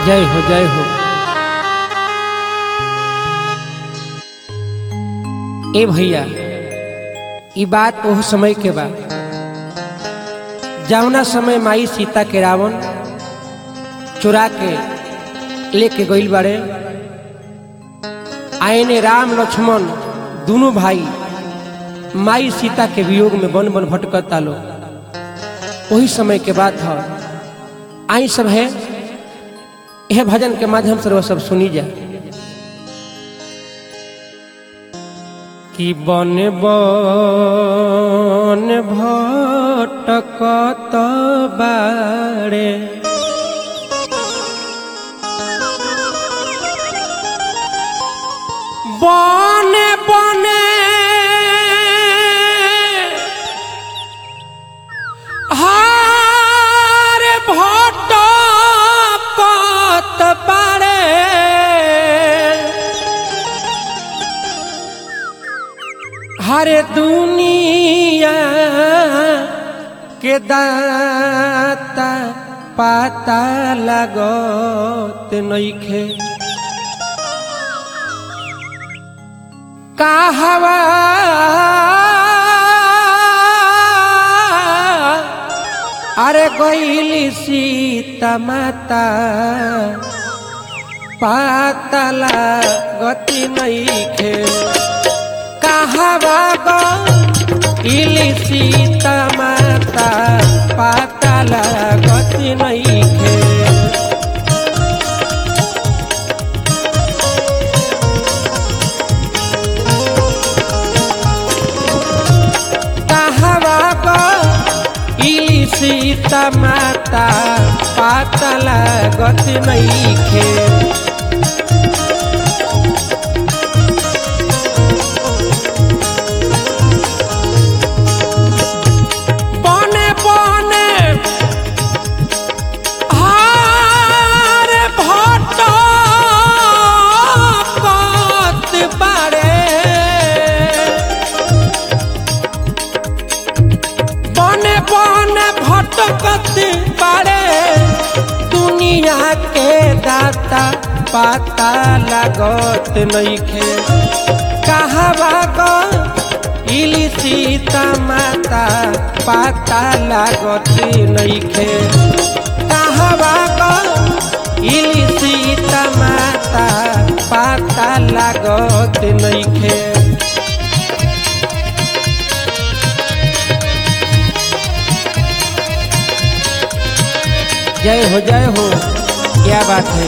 जय हो जय हो ए भैया ई बात ओह समय के बा जौना समय माई सीता के रावण चुरा के लेके गइल बारे आयने राम लक्ष्मण दोनों भाई माई सीता के वियोग में बन बन भटकता लो वही समय के बात है आई सब है यह भजन के माध्यम से वो सब सुनी जाए कि बन बन भटकत बारे बने बने हार भटकत बारे हरे दुनिया के दाता पाता लगत नइखे कहवा अरे गईली सीता माता पातला गति नइखे कहवा गईली सीता माता पातला गति नइखे कहवा गईली सीता माता पातला गति नइखे बने बने हार भटकत बारे बने बने भटकत बारे दुनिया के दाता पाता लागत नइखे कहवा इली सीता माता पाता लागत नइखे कहवा इली सीता माता पाता लागत नइखे जय हो जय हो क्या बात है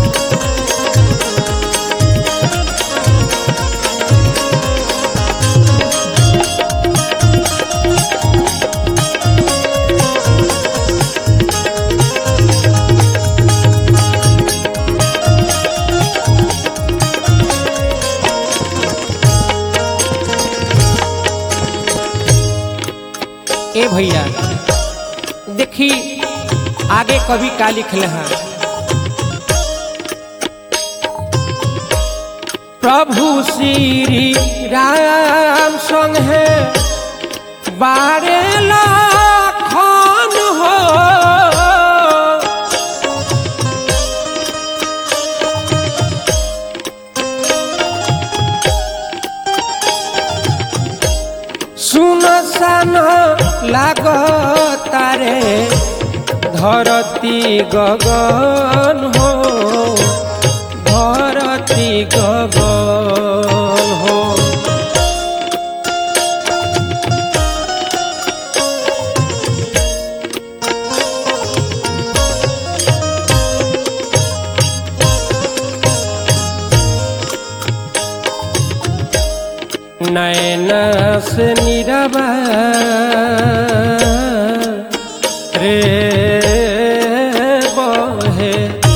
ए भैया देखी आगे कभी का लिखले हैं प्रभु श्री राम संग है बारे लाखन हो सुन सान लागतारे ধরতি গগন হো ধরতি গগন হো नैन से निरबा रे बहे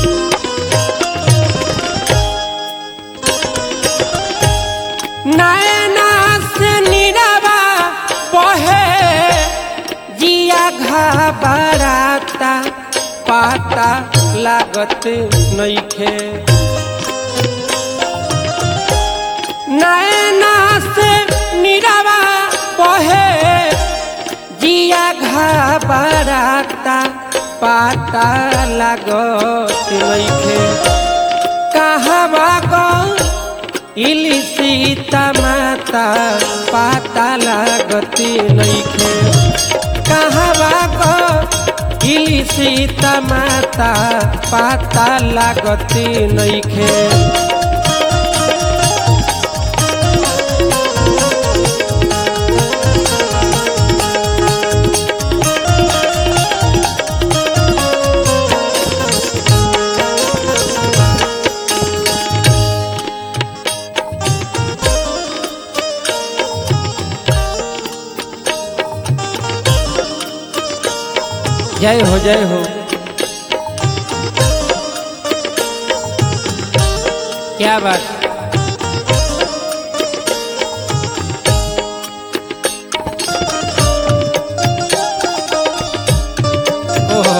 नैना से निरबा बहे जिया घबराता पाता लागत नइखे नैना से निरवा बहे जिया घबराता पाता लागत नइखे कहवा गो इली सीता माता पाता लागत नइखे कहवा गो इली सीता माता पाता लागत नइखे जय हो जय हो क्या बात ओहो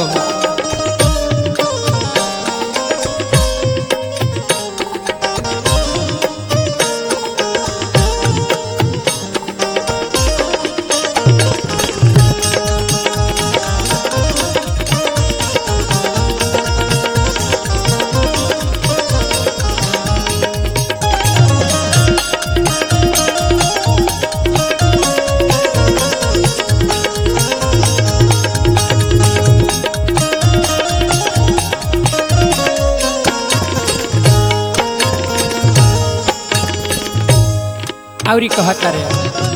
औरी कहता रे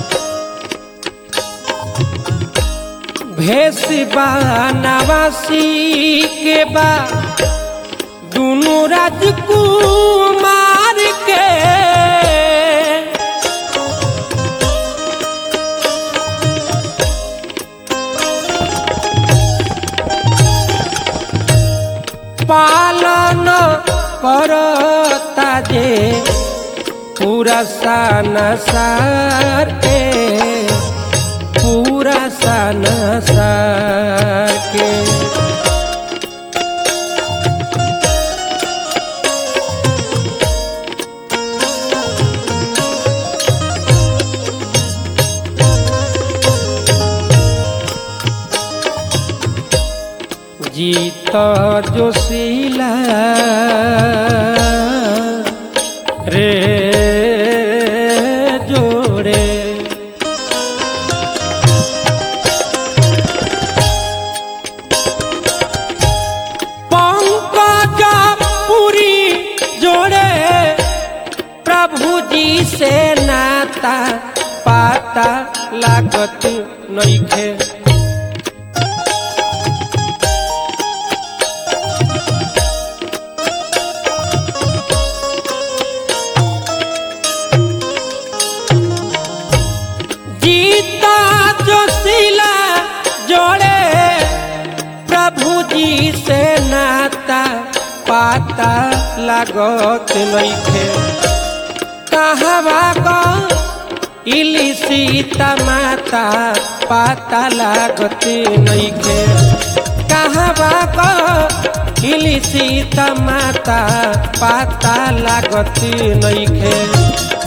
भेष नवासी के बा दोनों राजकुमार के पालन करता जे पूरा सानसार के पूरा सानसार के जीत जोशीला रे जोड़े पंकज पुरी जोड़े प्रभु जी से नाता पाता लागत नइखे जीता जोशीला जोड़े प्रभु जी से नाता पाता लागत नइखे कहवा गो इली सीता माता पाता लागत नइखे कहवा गो इली सीता माता पाता लागत नइखे